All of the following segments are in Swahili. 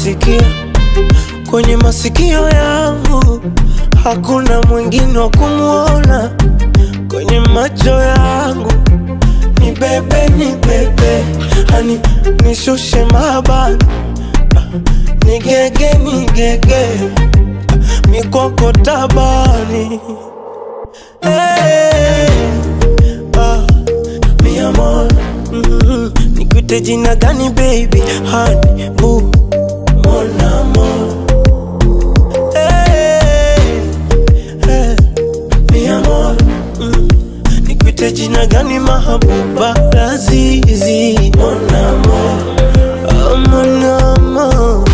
nasikia kwenye masikio yangu, hakuna mwingine wa kumwona kwenye macho yangu. Ni bebe, ni bebe, hani nishushe mabani, ni gege, ni gege, mikoko tabani hey, ah, mi amor mm, nikuite jina gani baby, hani bu mon amor hey, hey, mi amor mm, nikuite jina gani mahabuba lazizi mon amor oh, mon amor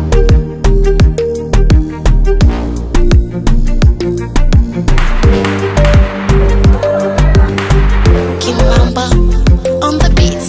Kimamba on the beats.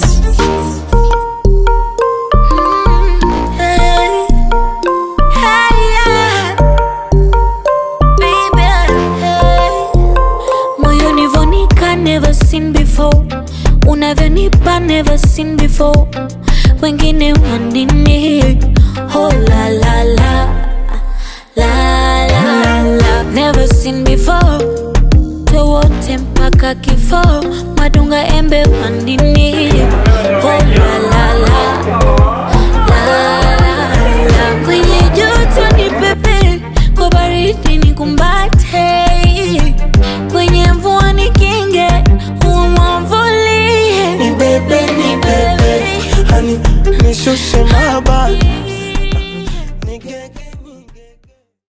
Hey, hey, yeah. Baby, hey. Moyoni vonika never seen before unavyonipa never seen before wengine wanini oh la la la la la la never seen before wote mpaka kifo madunga embe wandini oh la la la la la la kwenye joto ni pepe kwa baridi ni kumbate kwenye mvua ni kinge umwavulie ni bebe, ni bebe, hani nishushe mabani, ni gege